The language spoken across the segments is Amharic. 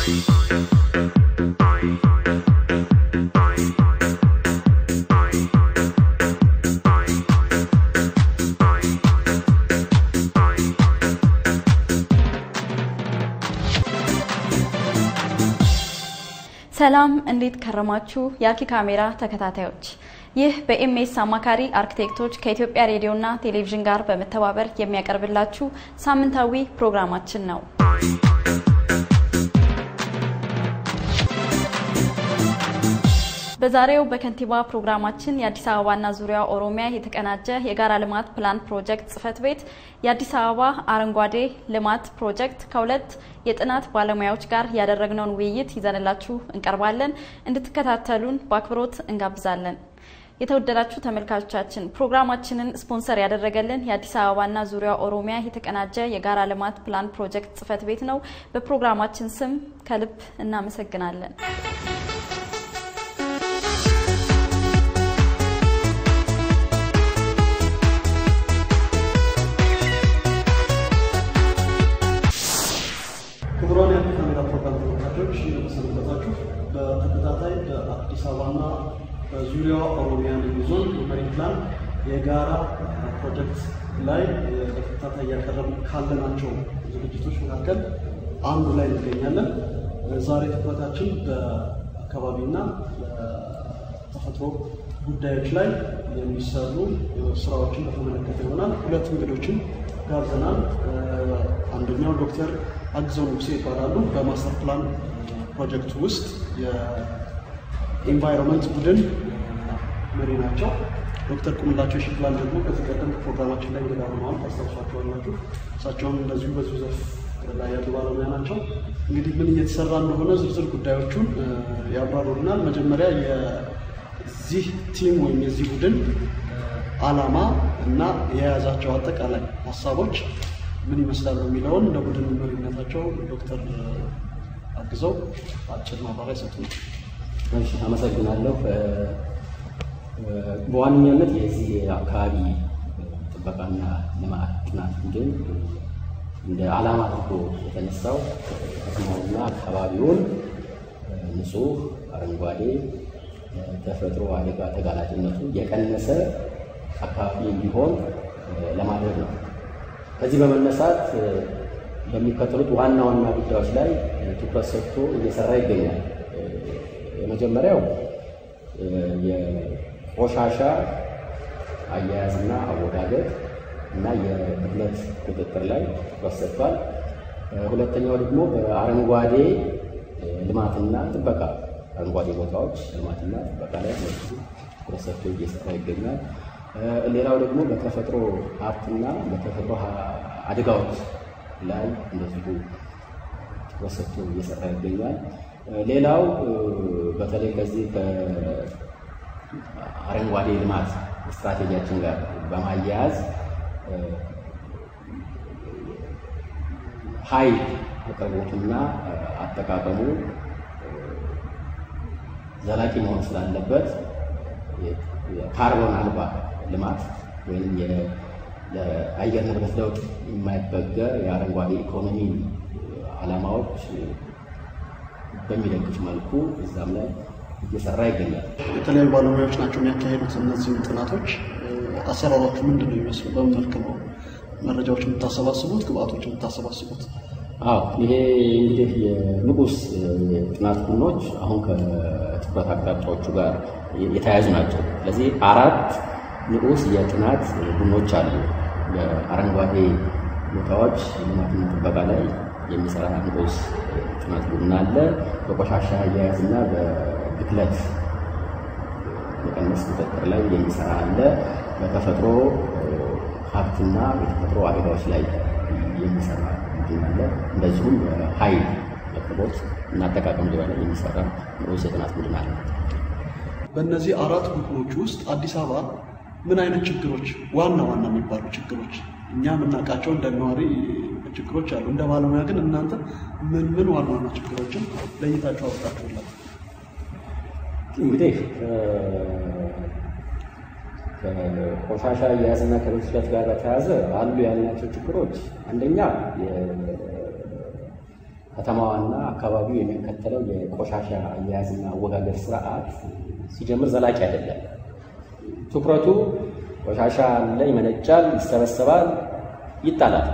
ሰላም እንዴት ከረማችሁ? የአኪ ካሜራ ተከታታዮች፣ ይህ በኤምኤስ አማካሪ አርክቴክቶች ከኢትዮጵያ ሬዲዮና ቴሌቪዥን ጋር በመተባበር የሚያቀርብላችሁ ሳምንታዊ ፕሮግራማችን ነው። በዛሬው በከንቲባ ፕሮግራማችን የአዲስ አበባና ዙሪያ ኦሮሚያ የተቀናጀ የጋራ ልማት ፕላን ፕሮጀክት ጽህፈት ቤት የአዲስ አበባ አረንጓዴ ልማት ፕሮጀክት ከሁለት የጥናት ባለሙያዎች ጋር ያደረግነውን ውይይት ይዘንላችሁ እንቀርባለን። እንድትከታተሉን በአክብሮት እንጋብዛለን። የተወደዳችሁ ተመልካቾቻችን ፕሮግራማችንን ስፖንሰር ያደረገልን የአዲስ አበባና ዙሪያ ኦሮሚያ የተቀናጀ የጋራ ልማት ፕላን ፕሮጀክት ጽህፈት ቤት ነው። በፕሮግራማችን ስም ከልብ እናመሰግናለን። ክቡራን የአኪ ካሜራ ፕሮግራም ተመልካቾች እንደተሰነበታችሁ። በተከታታይ በአዲስ አበባና በዙሪያዋ ኦሮሚያ ልዩ ዞን መሪ ፕላን የጋራ ፕሮጀክት ላይ በተከታታይ እያቀረቡ ካለናቸው ዝግጅቶች መካከል አንዱ ላይ እንገኛለን። ዛሬ ትኩረታችን በአካባቢና በተፈጥሮ ጉዳዮች ላይ የሚሰሩ ስራዎችን በተመለከተ ይሆናል። ሁለት እንግዶችን ጋብዘናል። አንደኛው ዶክተር አግዘው ንጉሴ ይባላሉ። በማስተር ፕላን ፕሮጀክቱ ውስጥ የኢንቫይሮንመንት ቡድን መሪ ናቸው። ዶክተር ቁምላቸው ሽፕላን ደግሞ ከዚህ ቀደም ፕሮግራማችን ላይ እንግዳ ሆነዋል፣ ታስታውሷቸዋላችሁ። እሳቸውም እንደዚሁ በዚሁ ዘርፍ ላይ ያሉ ባለሙያ ናቸው። እንግዲህ ምን እየተሰራ እንደሆነ ዝርዝር ጉዳዮቹን ያብራሩልናል። መጀመሪያ የዚህ ቲም ወይም የዚህ ቡድን ዓላማ እና የያዛቸው አጠቃላይ ሀሳቦች ምን ይመስላሉ የሚለውን እንደ ቡድን መሪነታቸው ዶክተር አግዘው አጭር ማብራሪያ ይሰጡናል። እሺ፣ አመሰግናለሁ። በዋነኛነት የዚህ አካባቢ ጥበቃና ልማት ጥናት ቡድን እንደ ዓላማ አድርጎ የተነሳው ከተማውና አካባቢውን ንጹህ፣ አረንጓዴ፣ ተፈጥሮ አደጋ ተጋላጭነቱ የቀነሰ አካባቢ እንዲሆን ለማድረግ ነው። ከዚህ በመነሳት በሚከተሉት ዋና ዋና ጉዳዮች ላይ ትኩረት ሰጥቶ እየሰራ ይገኛል። የመጀመሪያው የቆሻሻ አያያዝና አወጋገድ እና የብክለት ቁጥጥር ላይ ትኩረት ሰጥቷል። ሁለተኛው ደግሞ በአረንጓዴ ልማትና ጥበቃ አረንጓዴ ቦታዎች ልማትና ጥበቃ ላይ ትኩረት ሰጥቶ እየሰራ ይገኛል። ሌላው ደግሞ በተፈጥሮ ሀብትና በተፈጥሮ አደጋዎች ላይ እንደዚሁ ትኩረት ሰጥቶ እየሰራ ይገኛል። ሌላው በተለይ ከዚህ ከአረንጓዴ ልማት ስትራቴጂያችን ጋር በማያያዝ ኃይል አቅርቦቱና አጠቃቀሙ ዘላቂ መሆን ስላለበት ካርቦን አልባ ልማት ወይም ለአየር ንብረት ለውጥ የማይበገር የአረንጓዴ ኢኮኖሚ ዓላማዎች በሚደግፍ መልኩ እዛም ላይ እየሰራ ይገኛል። የተለያዩ ባለሙያዎች ናቸው የሚያካሄዱት እነዚህን ጥናቶች። አሰራሮቹ ምንድን ነው የሚመስሉ? በምን መልክ ነው መረጃዎች የምታሰባስቡት? ግብአቶች የምታሰባስቡት? አዎ ይሄ እንግዲህ የንዑስ ጥናት ቡድኖች አሁን ከትኩረት አቅጣጫዎቹ ጋር የተያያዙ ናቸው። ስለዚህ አራት ንዑስ የጥናት ቡድኖች አሉ። በአረንጓዴ ቦታዎች ልማትና ጥበቃ ላይ የሚሰራ ንዑስ ጥናት ቡድን አለ። በቆሻሻ አያያዝና በብክለት መቀነስ ቁጥጥር ላይ የሚሰራ አለ። በተፈጥሮ ሀብትና የተፈጥሮ አደጋዎች ላይ የሚሰራ ቡድን አለ። እንደዚሁም በኃይል አቅርቦት እና አጠቃቀም ዙሪያ ላይ የሚሰራ ንዑስ የጥናት ቡድን አለ። በእነዚህ አራት ቡድኖች ውስጥ አዲስ አበባ ምን አይነት ችግሮች ዋና ዋና የሚባሉ ችግሮች እኛ የምናውቃቸው እንደ ነዋሪ ችግሮች አሉ። እንደ ባለሙያ ግን እናንተ ምን ምን ዋና ዋና ችግሮችን ለይታችሁ አውጣችሁላት? እንግዲህ ከቆሻሻ አያያዝና ከብክለት ጋር በተያያዘ አሉ ያልናቸው ችግሮች አንደኛ ከተማዋና አካባቢው የሚከተለው የቆሻሻ አያያዝና አወጋገድ ስርዓት ሲጀምር ዘላቂ አይደለም። ትኩረቱ ቆሻሻ አለ፣ ይመነጫል፣ ይሰበሰባል፣ ይጣላል።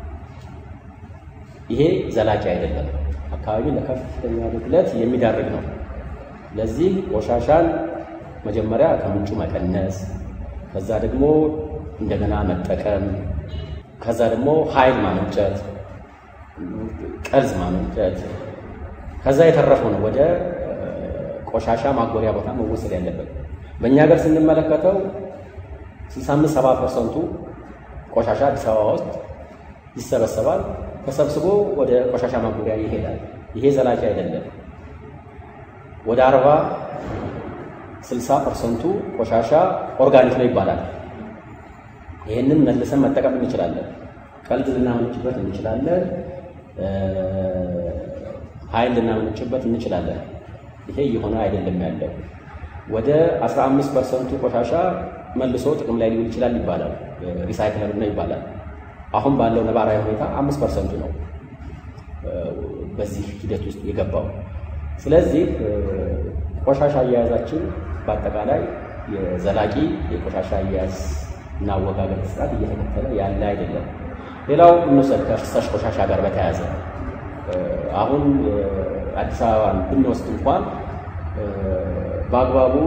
ይሄ ዘላቂ አይደለም። አካባቢውን ለከፍተኛ ብክለት የሚዳርግ ነው። ለዚህ ቆሻሻን መጀመሪያ ከምንጩ መቀነስ፣ ከዛ ደግሞ እንደገና መጠቀም፣ ከዛ ደግሞ ኃይል ማመንጨት፣ ቀርዝ ማመንጨት፣ ከዛ የተረፈው ነው ወደ ቆሻሻ ማጎሪያ ቦታ መወሰድ ያለበት። በእኛ ሀገር ስንመለከተው 65 70 ፐርሰንቱ ቆሻሻ አዲስ አበባ ውስጥ ይሰበሰባል፣ ተሰብስቦ ወደ ቆሻሻ ማጎሪያ ይሄዳል። ይሄ ዘላቂ አይደለም። ወደ 40 60 ፐርሰንቱ ቆሻሻ ኦርጋኒክ ነው ይባላል። ይህንን መልሰን መጠቀም እንችላለን። ቀልድ ልናመነጭበት እንችላለን። ኃይል ልናመነጭበት እንችላለን። ይሄ እየሆነ አይደለም ያለው። ወደ 15 ፐርሰንቱ ቆሻሻ መልሶ ጥቅም ላይ ሊውል ይችላል ይባላል። ሪሳይክለር ነው ይባላል። አሁን ባለው ነባራዊ ሁኔታ አምስት ፐርሰንቱ ነው በዚህ ሂደት ውስጥ የገባው። ስለዚህ ቆሻሻ አያያዛችን በአጠቃላይ የዘላቂ የቆሻሻ አያያዝ እና አወጋገድ ስርዓት እየተከተለ ያለ አይደለም። ሌላው እንውሰድ ከፍሳሽ ቆሻሻ ጋር በተያያዘ አሁን አዲስ አበባን ብንወስድ እንኳን በአግባቡ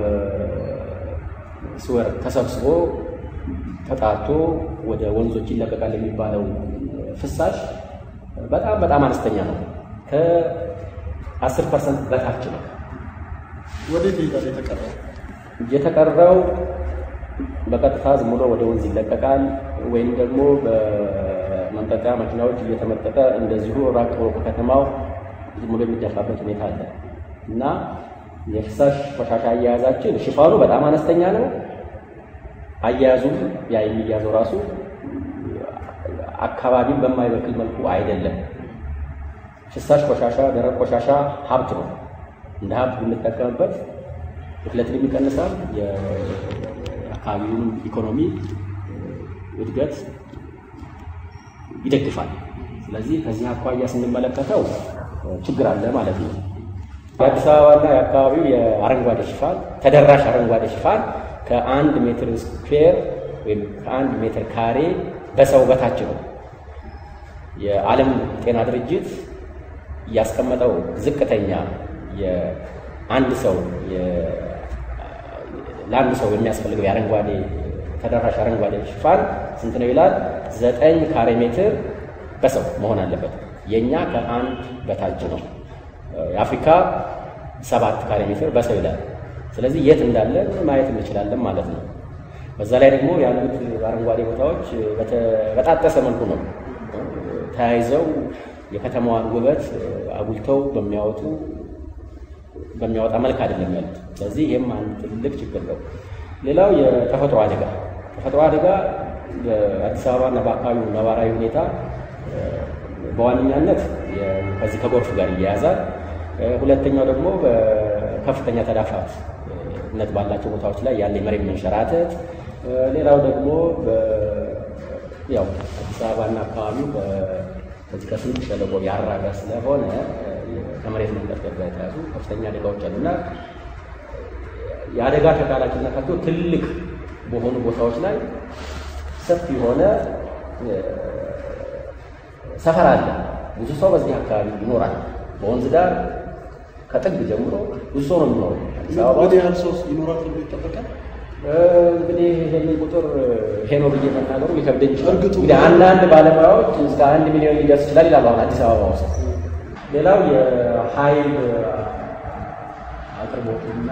ስወር ተሰብስቦ ተጣርቶ ወደ ወንዞች ይለቀቃል የሚባለው ፍሳሽ በጣም በጣም አነስተኛ ነው። ከአስር ፐርሰንት በታች ነው። ወዴት ይሄዳል የተቀረው? የተቀረው በቀጥታ ዝም ብሎ ወደ ወንዝ ይለቀቃል ወይም ደግሞ በመንጠቂያ መኪናዎች እየተመጠቀ እንደዚሁ ራቅ ብሎ ከከተማው ዝም ብሎ የሚደፋበት ሁኔታ አለ እና የፍሳሽ ቆሻሻ አያያዛችን ሽፋኑ በጣም አነስተኛ ነው። አያያዙም ያ የሚያዘው ራሱ አካባቢን በማይበክል መልኩ አይደለም። ፍሳሽ ቆሻሻ፣ ደረቅ ቆሻሻ ሀብት ነው። እንደ ሀብት ብንጠቀምበት ብክለትን ይቀንሳል፣ የአካባቢውን ኢኮኖሚ እድገት ይደግፋል። ስለዚህ ከዚህ አኳያ ስንመለከተው ችግር አለ ማለት ነው። የአዲስ አበባና የአካባቢው የአረንጓዴ ሽፋን ተደራሽ አረንጓዴ ሽፋን ከአንድ ሜትር ስኩዌር ወይም ከአንድ ሜትር ካሬ በሰው በታች ነው። የዓለም ጤና ድርጅት ያስቀመጠው ዝቅተኛ የአንድ ሰው ለአንድ ሰው የሚያስፈልገው የአረንጓዴ ተደራሽ አረንጓዴ ሽፋን ስንት ነው ይላል? ዘጠኝ ካሬ ሜትር በሰው መሆን አለበት። የእኛ ከአንድ በታች ነው። የአፍሪካ ሰባት ካሬ ሜትር በሰው ይላል። ስለዚህ የት እንዳለን ማየት እንችላለን ማለት ነው። በዛ ላይ ደግሞ ያሉት አረንጓዴ ቦታዎች በተበጣጠሰ መልኩ ነው ተያይዘው የከተማዋን ውበት አጉልተው በሚያወጡ በሚያወጣ መልክ አይደለም ያሉት። ስለዚህ ይህም አንድ ትልቅ ችግር ነው። ሌላው የተፈጥሮ አደጋ ተፈጥሮ አደጋ በአዲስ አበባና በአካባቢው ነባራዊ ሁኔታ በዋነኛነት ከዚህ ከጎርፍ ጋር ይያያዛል። ሁለተኛው ደግሞ በከፍተኛ ተዳፋትነት ባላቸው ቦታዎች ላይ ያለ የመሬት መንሸራተት፣ ሌላው ደግሞ ያው አዲስ አበባና አካባቢው ከዚህ ከስምጥ ሸለቆ ያራቀ ስለሆነ ከመሬት መንቀጥቀጥ ጋር የተያዙ ከፍተኛ አደጋዎች አሉ እና የአደጋ ተጋላጭነት ነካቶ ትልቅ በሆኑ ቦታዎች ላይ ሰፊ የሆነ ሰፈር አለ። ብዙ ሰው በዚህ አካባቢ ይኖራል። በወንዝ ዳር ከጥግ ጀምሮ ብዙ ሰው ነው የሚኖረው። አዲስ አበባ ምን ያህል ሰው ይኖራል ተብሎ ይጠበቃል? እንግዲህ ይህንን ቁጥር ይሄ ነው ብዬ መናገሩ ሊከብደኝ ይችላል። እርግጡ እንግዲህ አንዳንድ ባለሙያዎች እስከ አንድ ሚሊዮን ሊደርስ ይችላል ይላሉ አሁን አዲስ አበባ ውስጥ። ሌላው የኃይል አቅርቦትና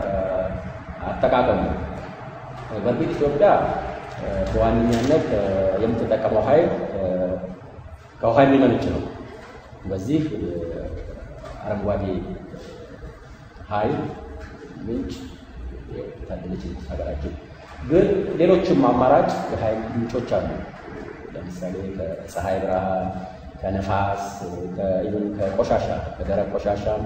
አጠቃቀሙ በእርግጥ ኢትዮጵያ በዋነኛነት የምትጠቀመው ኃይል ከውሃ የሚመነጭ ነው። በዚህ አረንጓዴ ኃይል ምንጭ ታደለች ሀገራችን። ግን ሌሎችም አማራጭ የኃይል ምንጮች አሉ። ለምሳሌ ከፀሐይ ብርሃን፣ ከነፋስ፣ ኢቨን ከቆሻሻ ከደረቅ ቆሻሻም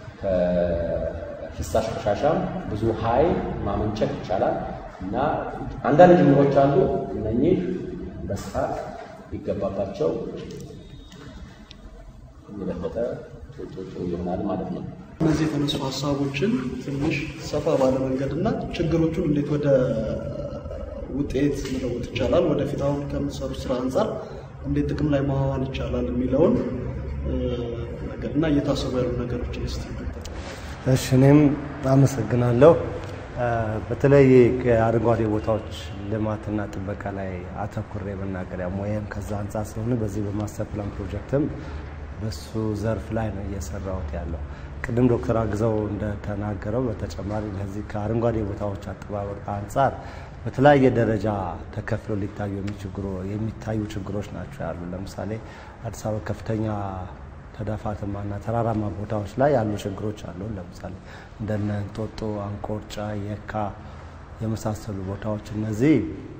ከፍሳሽ ቆሻሻም ብዙ ኃይል ማመንጨት ይቻላል እና አንዳንድ ጅምሮች አሉ። እነኚህ በስፋት ሊገባባቸው የበለጠ ጥሩ ይሆናል ማለት ነው። እነዚህ የተነሱ ሀሳቦችን ትንሽ ሰፋ ባለ መንገድ እና ችግሮቹን እንዴት ወደ ውጤት መለወጥ ይቻላል፣ ወደፊት አሁን ከምትሰሩ ስራ አንጻር እንዴት ጥቅም ላይ ማዋል ይቻላል የሚለውን ነገር እና እየታሰቡ ያሉ ነገሮችን ስ እሺ እኔም አመሰግናለሁ። በተለይ የአረንጓዴ ቦታዎች ልማትና ጥበቃ ላይ አተኩሬ መናገሪያ ሙያም ከዛ አንጻር ስለሆነ በዚህ በማስተር ፕላን ፕሮጀክትም በሱ ዘርፍ ላይ ነው እየሰራሁት ያለው። ቅድም ዶክተር አግዘው እንደተናገረው በተጨማሪ ለዚህ ከአረንጓዴ ቦታዎች አጠባበቅ አንጻር በተለያየ ደረጃ ተከፍለው ሊታዩ የሚታዩ ችግሮች ናቸው ያሉ። ለምሳሌ አዲስ አበባ ከፍተኛ ተዳፋትማና ተራራማ ቦታዎች ላይ ያሉ ችግሮች አሉ። ለምሳሌ እንደነ እንጦጦ፣ አንቆርጫ፣ የካ የመሳሰሉ ቦታዎች እነዚህ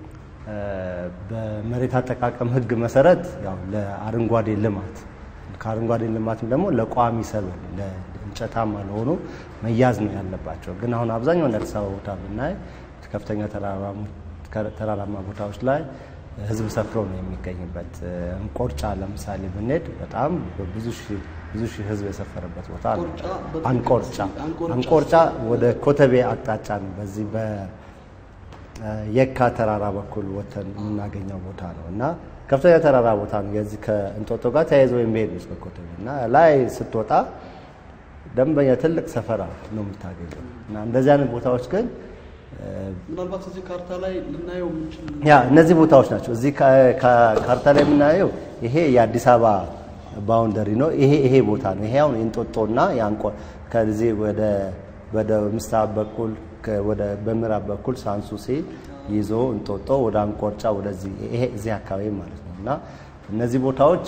በመሬት አጠቃቀም ሕግ መሰረት ያው ለአረንጓዴ ልማት ከአረንጓዴ ልማትም ደግሞ ለቋሚ ሰብል ለእንጨታማ ለሆኑ መያዝ ነው ያለባቸው። ግን አሁን አብዛኛውን አዲስ አበባ ቦታ ብናይ ከፍተኛ ተራራማ ቦታዎች ላይ ህዝብ ሰፍሮ ነው የሚገኝበት። እንቆርጫ ለምሳሌ ብንሄድ በጣም ብዙ ሺህ ህዝብ የሰፈረበት ቦታ ነው። አንቆርጫ አንቆርጫ ወደ ኮተቤ አቅጣጫ ነው። በዚህ በየካ ተራራ በኩል ወተን የምናገኘው ቦታ ነው እና ከፍተኛ ተራራ ቦታ ነው። የዚህ ከእንጦጦ ጋር ተያይዞ የሚሄድ ነው እስከ ኮተቤ እና ላይ ስትወጣ ደንበኛ ትልቅ ሰፈራ ነው የምታገኘው እና እንደዚህ አይነት ቦታዎች ግን ምናልባት እዚህ ካርታ ላይ ልናየው የምንችል ያ እነዚህ ቦታዎች ናቸው። እዚህ ካርታ ላይ የምናየው ይሄ የአዲስ አበባ ባውንደሪ ነው። ይሄ ይሄ ቦታ ነው። ይሄ አሁን የእንጦጦና የአንቆ ከዚህ ወደ ወደ ምስራቅ በኩል ወደ በምዕራብ በኩል ሳንሱሲ ይዞ እንጦጦ ወደ አንቆርጫ ወደዚህ ይሄ እዚህ አካባቢ ማለት ነው እና እነዚህ ቦታዎች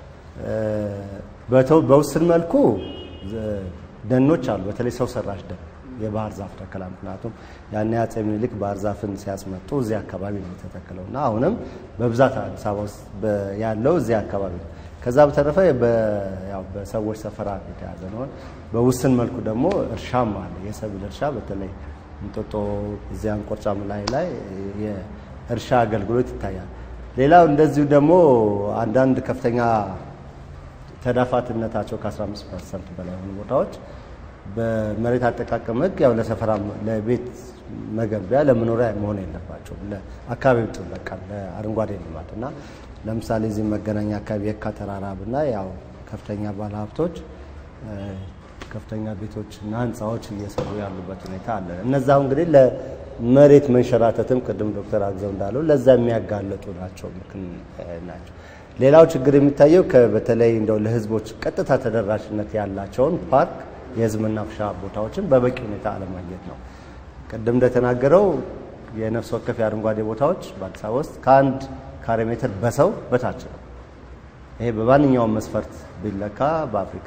በውስን መልኩ ደኖች አሉ። በተለይ ሰው ሰራሽ ደን የባህር ዛፍ ተከላ ምክንያቱም ያኔ አፄ ምኒልክ ባህር ዛፍን ሲያስመጡ እዚህ አካባቢ ነው የተተከለው እና አሁንም በብዛት አዲስ አበባ ውስጥ ያለው እዚህ አካባቢ ነው። ከዛ በተረፈ በሰዎች ሰፈራ የተያዘ ነው። በውስን መልኩ ደግሞ እርሻም አለ። የሰብል እርሻ በተለይ እንጦጦ እዚህ አንቆርጫ ላይ ላይ የእርሻ አገልግሎት ይታያል። ሌላው እንደዚሁ ደግሞ አንዳንድ ከፍተኛ ተዳፋትነታቸው ከ15 ፐርሰንት በላይ የሆኑ ቦታዎች በመሬት አጠቃቀም ሕግ ያው ለሰፈራ ለቤት መገንቢያ ለመኖሪያ መሆን የለባቸውም። ለአካባቢው ጥበቃ ለአረንጓዴ ልማት እና ለምሳሌ እዚህ መገናኛ አካባቢ የካ ተራራ ብና ያው ከፍተኛ ባለሀብቶች ከፍተኛ ቤቶችና ህንፃዎች እየሰሩ ያሉበት ሁኔታ አለ። እነዛው እንግዲህ ለመሬት መንሸራተትም ቅድም ዶክተር አግዘው እንዳለው ለዛ የሚያጋለጡ ናቸው ናቸው። ሌላው ችግር የሚታየው በተለይ እንደው ለህዝቦች ቀጥታ ተደራሽነት ያላቸውን ፓርክ የህዝብ መናፈሻ ቦታዎችን በበቂ ሁኔታ አለማግኘት ነው። ቅድም እንደተናገረው የነፍስ ወከፍ የአረንጓዴ ቦታዎች በአዲስ አበባ ውስጥ ከአንድ ካሬ ሜትር በሰው በታች ነው። ይሄ በማንኛውም መስፈርት ቢለካ በአፍሪካ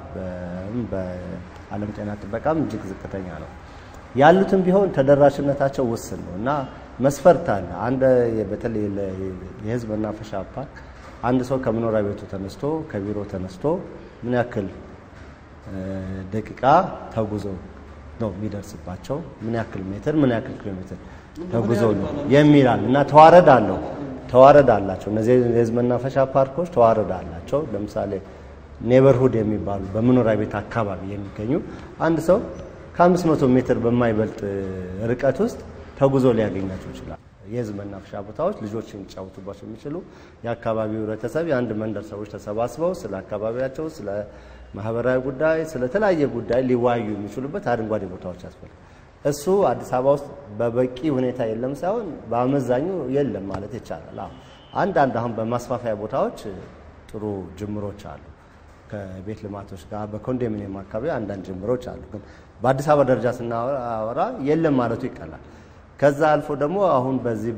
በዓለም ጤና ጥበቃም እጅግ ዝቅተኛ ነው። ያሉትም ቢሆን ተደራሽነታቸው ውስን ነው እና መስፈርት አለ። አንድ በተለይ የህዝብ መናፈሻ ፓርክ አንድ ሰው ከመኖሪያ ቤቱ ተነስቶ ከቢሮ ተነስቶ ምን ያክል ደቂቃ ተጉዞ ነው የሚደርስባቸው፣ ምን ያክል ሜትር፣ ምን ያክል ኪሎ ሜትር ተጉዞ ነው የሚላል እና ተዋረድ አለው ተዋረድ አላቸው። እነዚህ የህዝብ መናፈሻ ፓርኮች ተዋረድ አላቸው። ለምሳሌ ኔበርሁድ የሚባሉ በመኖሪያ ቤት አካባቢ የሚገኙ አንድ ሰው ከአምስት መቶ ሜትር በማይበልጥ ርቀት ውስጥ ተጉዞ ሊያገኛቸው ይችላል። የህዝብ መናፈሻ ቦታዎች ልጆች የሚጫወቱባቸው የሚችሉ የአካባቢው ህብረተሰብ የአንድ መንደር ሰዎች ተሰባስበው ስለ አካባቢያቸው፣ ስለ ማህበራዊ ጉዳይ፣ ስለ ተለያየ ጉዳይ ሊወያዩ የሚችሉበት አረንጓዴ ቦታዎች ያስፈልጋል። እሱ አዲስ አበባ ውስጥ በበቂ ሁኔታ የለም ሳይሆን በአመዛኙ የለም ማለት ይቻላል። አዎ አንዳንድ አሁን በማስፋፊያ ቦታዎች ጥሩ ጅምሮች አሉ። ከቤት ልማቶች ጋር በኮንዶሚኒየም አካባቢ አንዳንድ ጅምሮች አሉ። ግን በአዲስ አበባ ደረጃ ስናወራ የለም ማለቱ ይቀላል። ከዛ አልፎ ደግሞ አሁን በዚህ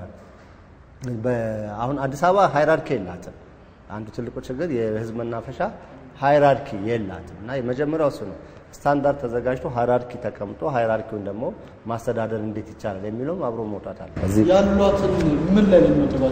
አሁን አዲስ አበባ ሃይራርኪ የላትም። አንዱ ትልቁ ችግር የህዝብ መናፈሻ ሃይራርኪ የላትም እና የመጀመሪያው እሱ ነው። ስታንዳርድ ተዘጋጅቶ ሃይራርኪ ተቀምጦ ሃይራርኪውን ደግሞ ማስተዳደር እንዴት ይቻላል የሚለውም አብሮ መውጣት አለ። ያሏትን ምን ላይ ነው